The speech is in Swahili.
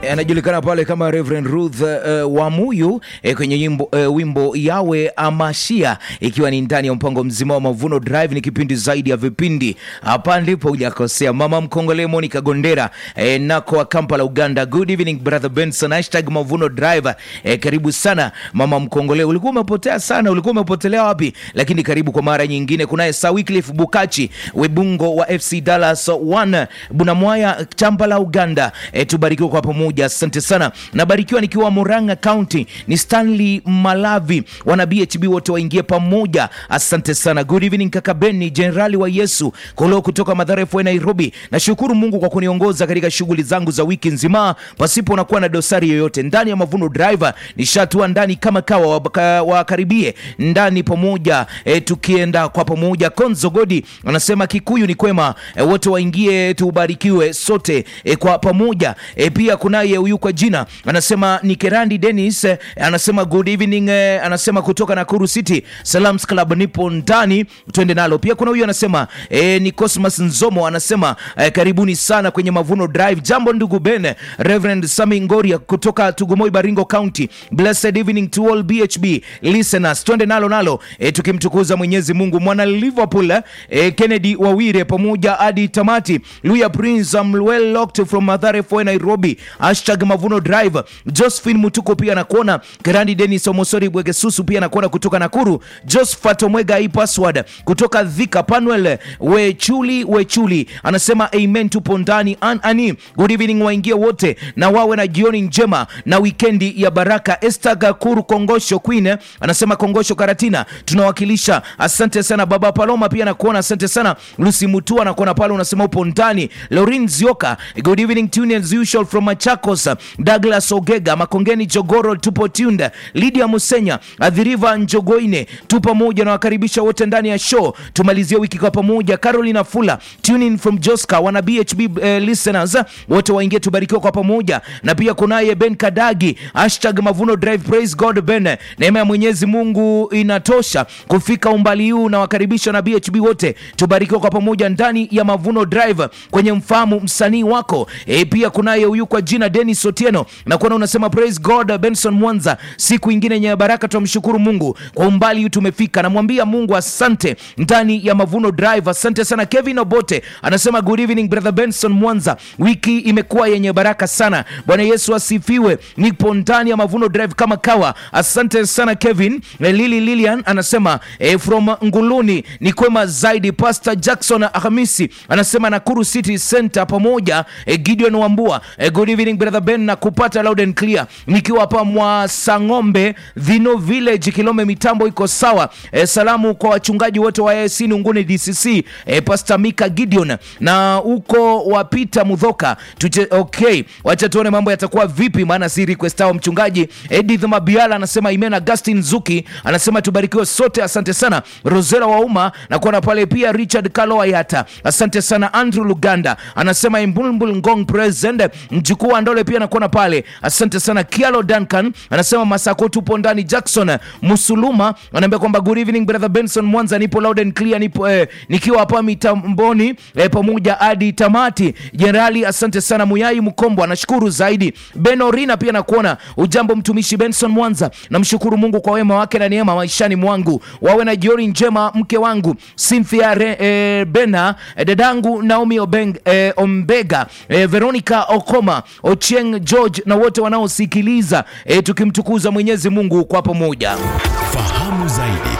anajulikana pale kama Reverend Ruth uh, Wamuyu eh, kwenye yimbo, uh, wimbo yawe amashia, ikiwa ni ndani ya mpango mzima wa Mavuno Drive. Ni kipindi zaidi ya vipindi, hapa ndipo hujakosea. Mama mkongole Monica Gondera eh, nako wa Kampala Uganda. Good evening brother Benson, hashtag Mavuno Drive eh, karibu sana mama mkongole, ulikuwa umepotea sana, ulikuwa umepotelea wapi? Lakini karibu kwa mara nyingine. Kunaye Sir Wycliffe Bukachi Webungo wa FC Dallas 1 Bunamwaya Kampala Uganda. Eh, tubarikiwe kwa pamoja, asante sana. Nabarikiwa nikiwa Murang'a County, ni Stanley Malavi, wana BHB wote waingie pamoja, asante sana. Good evening kaka Beni, jenerali wa Yesu Kolo kutoka Mathare FA Nairobi. Nashukuru Mungu kwa kuniongoza katika shughuli zangu za wiki nzima pasipo na kuwa na dosari yoyote. Ndani ya Mavuno Driver nishatua ndani kama kawa, waka- wakaribie ndani pamoja, e, tukienda kwa pamoja. Konzo Godi anasema Kikuyu ni kwema, e, wote waingie tubarikiwe sote e, kwa pamoja. E, pia kunaye huyu kwa jina anasema ni Kerandi Dennis e, anasema good evening e, anasema kutoka Nakuru City Salams Club, nipo ndani, twende nalo. Pia kuna huyu anasema e, ni Cosmas Nzomo anasema e, karibuni sana kwenye Mavuno Drive. Jambo ndugu Ben, Reverend Sami Ngoria kutoka Tugumoi Baringo County. Blessed evening to all BHB listeners, twende nalo nalo e, tukimtukuza Mwenyezi Mungu. Mwana Liverpool e, Kennedy Wawire pamoja hadi tamati. Luya Prince I'm well locked from Mathare FA Nairobi. Hashtag Mavuno Drive. Josephine Mutuko pia nakuona. Kerandi Dennis Omosori Bwegesusu pia nakuona kutoka Nakuru. Josephat Omwega hii password kutoka Dhika. Panuel Wechuli Wechuli anasema amen, tupo ndani. An ani good evening, waingie wote na wawe na jioni njema na wikendi ya baraka. Esther Gakuru Kongosho Queen anasema Kongosho Karatina tunawakilisha. Asante sana baba Paloma pia nakuona, asante sana Lucy Mutua nakuona pale, unasema upo ndani. Lorin Zioka good evening tune as usual from Machakos. Douglas Ogega Makongeni Jogoro tupo tuned. Lydia Musenya Adhiriva Njogoine tu pamoja na wakaribisha wote ndani ya show, tumalizie wiki kwa pamoja. Carolina Fula tune in from Joska wana BHB eh, listeners wote waingie tubarikiwa kwa pamoja, na pia kunaye Ben Kadagi hashtag Mavuno Drive praise God Ben, neema ya Mwenyezi Mungu inatosha kufika umbali huu, na wakaribisha na BHB wote tubarikiwa kwa pamoja ndani ya Mavuno Drive kwenye mfahamu msanii wako e, pia kunaye huyu kwa jina Dennis Otieno na kuona unasema praise God Benson Mwanza, siku ingine yenye baraka, tumshukuru Mungu kwa umbali huu tumefika. Namwambia Mungu asante ndani ya Mavuno Drive. Asante sana. Kevin Obote anasema good evening brother Benson Mwanza, wiki imekuwa yenye baraka sana. Bwana Yesu asifiwe. Nipo ndani ya Mavuno Drive kama kawa. Asante sana Kevin. Eh, Lili Lilian anasema eh, from Nguluni ni kwema zaidi. Pastor Jackson Hamisi anasema Nakuru City Center pamoja. Eh, Gideon Wambua eh, good evening brother Ben na kupata loud and clear nikiwa hapa Mwasang'ombe Dhino Village Kilome, mitambo iko sawa. Eh, salamu kwa wachungaji wote wa AIC Nunguni DCC eh, Pastor Mika Gideon na huko wapita Mudhoka Tuche, okay, wacha tuone mambo yatakuwa vipi, maana si request ao mchungaji Edith Mabiala anasema Imen Augustin Zuki anasema tubarikiwe sote, asante sana Rosela Wauma na kuona pale pia Richard Kalo Ayata, asante sana Andrew Luganda anasema Imbulmbul Ngong present mjukuu wa Ndole pia nakuona pale, asante sana Kialo Duncan anasema Masako tupo ndani. Jackson Musuluma anaambia kwamba good evening brother Benson Mwanza, nipo loud and clear, nipo eh, nikiwa hapa mitamboni eh, pamoja hadi tamati. Jenerali asante sana. Muyai Mkombo anashukuru zaidi. Benorina pia nakuona ujambo mtumishi Benson Mwanza, namshukuru Mungu kwa wema wake na neema maishani mwangu. Wawe na jioni njema mke wangu Cynthia Re, eh, Bena eh, dadangu Naomi Obeng, eh, Ombega eh, Veronica Okoma Ochieng George na wote wanaosikiliza eh, tukimtukuza Mwenyezi Mungu kwa pamoja. Fahamu zaidi